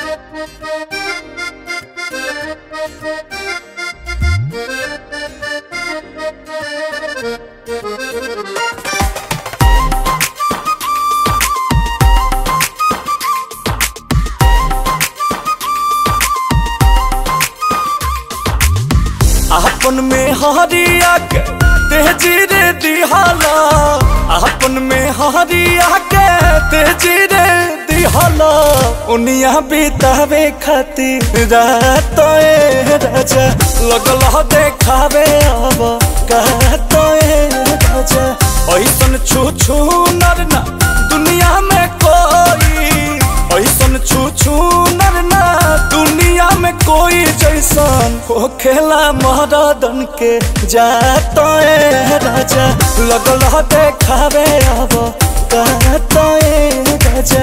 अपन में हरिया के तेजी रे दिहाला अपन में हरिया के तेजी रे दिहाला उनिया बितावे खातिर रात ए राजा लगल ह देखावे अब कहत ए राजा ऐसन छू छू नर ना दुनिया में कोई ऐसन छू छू नर ना दुनिया में कोई जैसन हो खेला महारादन के जात ए राजा लगल ह देखावे अब कहत ए राजा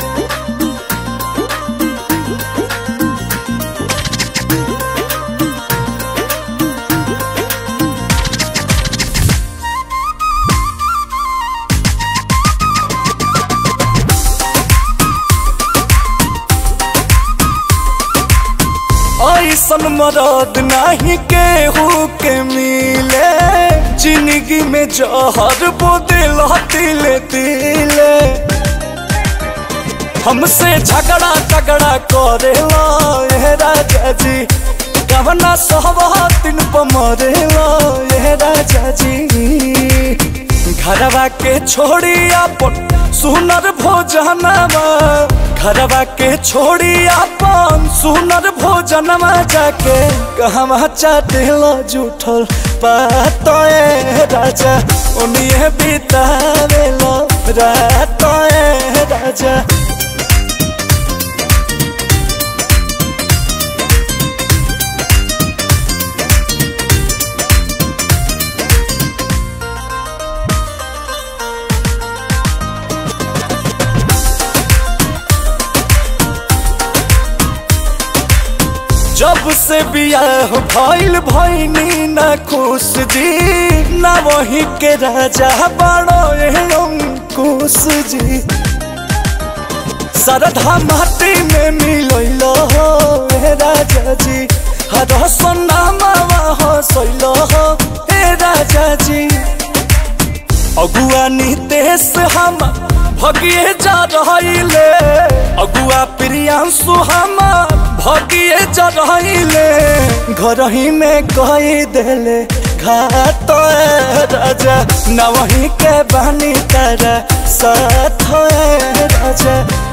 ऐसन मरद नहीं केहू के मिले जिंदगी में जहर बोदिल तिले तिले हमसे झगड़ा झगड़ा करे ये राजा जी कवना सहवा दिन पमरे ये राजा जी घरवा के छोड़ी अपन सुनर भोजनवा घरवा के छोड़ी अपन सुनर भोजनवा जाके कहवा चाटेल जूठल पात राजा उन्हें बितावेल रात राजा जब से बियाह भइल भइनी न खुश जी न वही के राजा बड़ो अंकुश जी सरधा माटी में मिलैल हो हे राजा जी हर सोनामा हसैल हो हे राजा जी अगुआ नितेश हम भगिए जा रहिले अगुआ प्रियांशु हम भगिए जा रहिले घर ही में कही देले घाट राजा न वही के बानी तारा साथ राजा